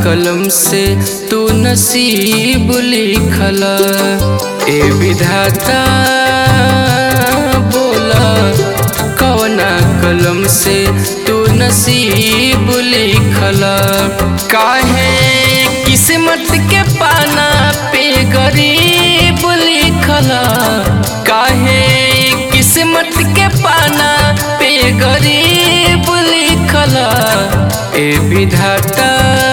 कलम से तू नसीब लिखला ए विधाता बोला कवना कलम से तू नसीब लिखला काहे किस्मत के पाना पे गरीब लिखला काहे किस्मत के पाना पे गरीब लिखला ए विधाता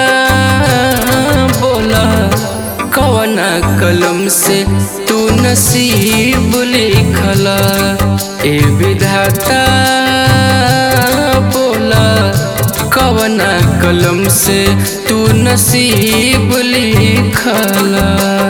बोला कवना कलम से तू नसीब लिखला ए विधाता बोला कवना कलम से तू नसीब लिखला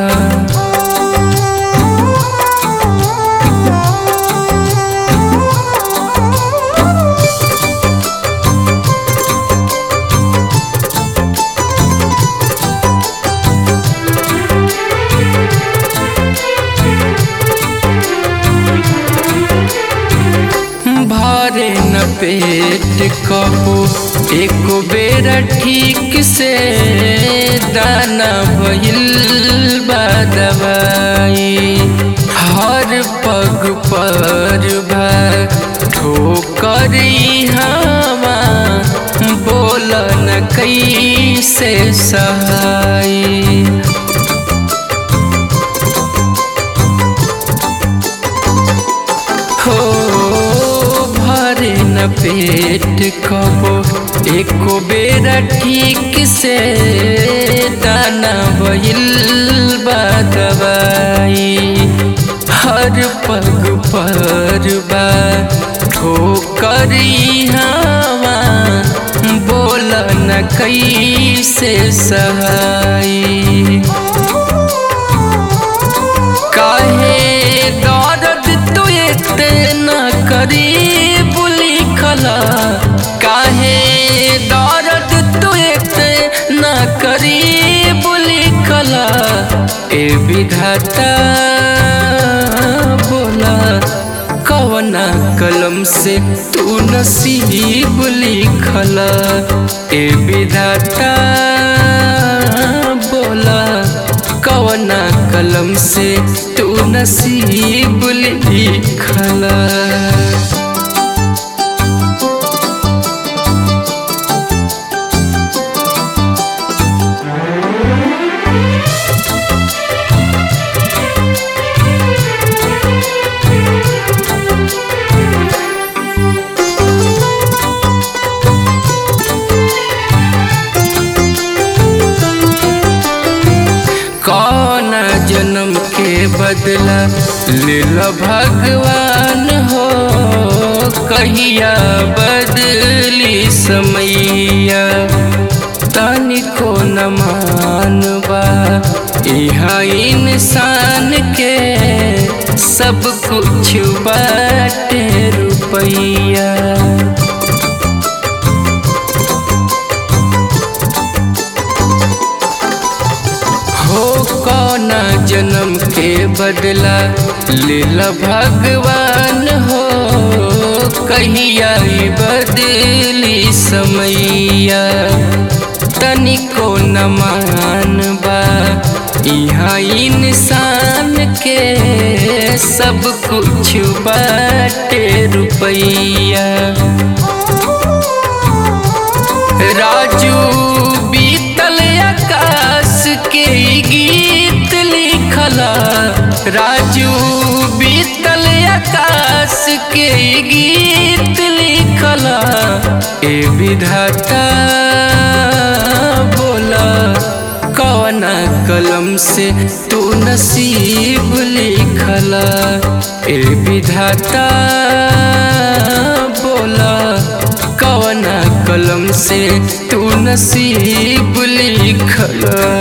भारे न पेट कबो एको बेर ठीक से दाना भइल बा दवाई हर पग पर बा ठोकर हवा बोल न कैसे सहाई हो भरे न पेट कबो एको बेरा ठीक से दाना भइल बा दवाई हर पग पर बा ठोकर हवा बोल न कैसे सहाई काहे दर्द तू इतना करीब लिखला काहे दर्द तू इतना करीब लिखला ए विधाता बोला कवना कलम से तू नसीब लिखला ए विधाता बोला कवना कलम से तू नसीब लिखला कौन जन्म के बदला लेल भगवान हो कहिया बदली समैया तनिको न मानबा यहाँ इंसान के सब कुछ बाटे रुपैया हो कौना जन्म के बदला लीला भगवान हो कहिया ई बदली समैया तनिको न मानबा यहाँ इंसान के सब कुछ बाटे रुपैया राजू बीतल आकाश के ई गीत लिखला राजू बीतल आकाश के ई गीत लिखला ए विधाता बोला कवना कलम से तू नसीब लिखला ए विधाता बोला कवना कलम से तू नसीब लिखला